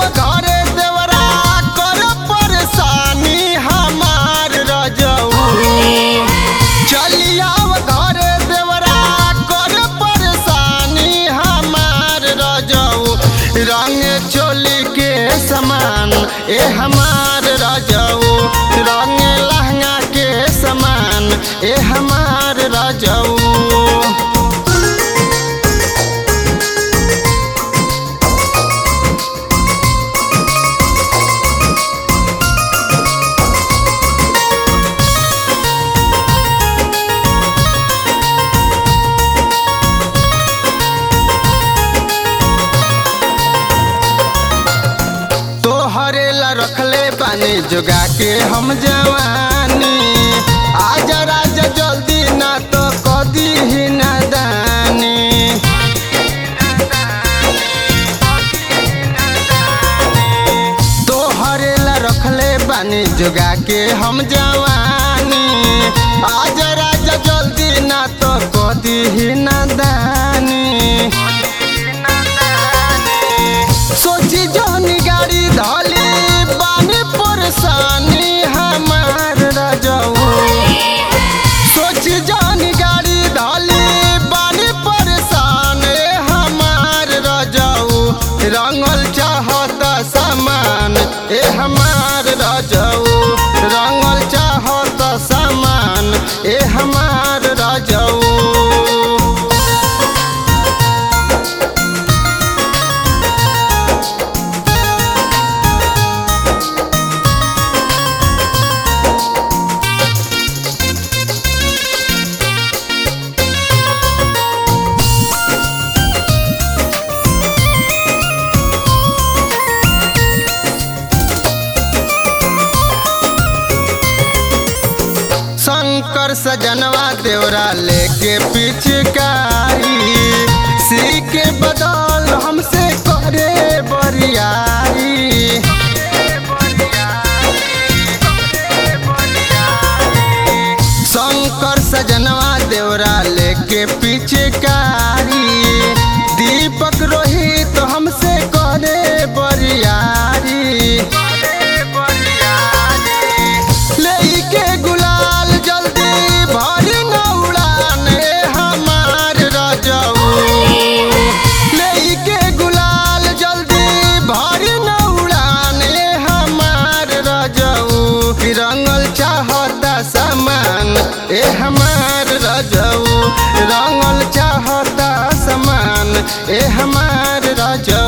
घरे देवरा कर परेशानी हमार रजऊ चलिया घरे देवरा कर परेशानी हमार रजऊ रंग चोली के समान ए हमार रजऊ रंग लहंगा के समान ए हमार रजऊ तोहरे ला रखले पानी जोगा के हम जवानी आजा राजा जल्दी ना तो कदी ही नादानी तोहरे ला रखले पानी जोगा के हम जवानी आजा राजा जल्दी ना तो कदी ही नादानी सोची जोनी गाड़ी धली बानी परेशानी हमार रजऊ सोची जोनी गाड़ी धली बानी परेशान हमार रजऊ रंगल चाहत सामान ए हमार रजऊ रंगल चाहत सामान ए हमार रजऊ शंकर सजनवा देवरा लेके पिचकारी सी के बदल हमसे करे बरियारी शंकर सजनवा देवरा लेके पिचकारी दीपक रोहित हमसे करे बरियारी लेके गुलाल जल्दी भरी न उड़ाने हमार रजऊ लेके गुलाल जल्दी भरी न उड़ाने हमार रजऊ रंगल चाहता सामान ए हमार रजऊ रंगल चाहता सामान ए हमार रजऊ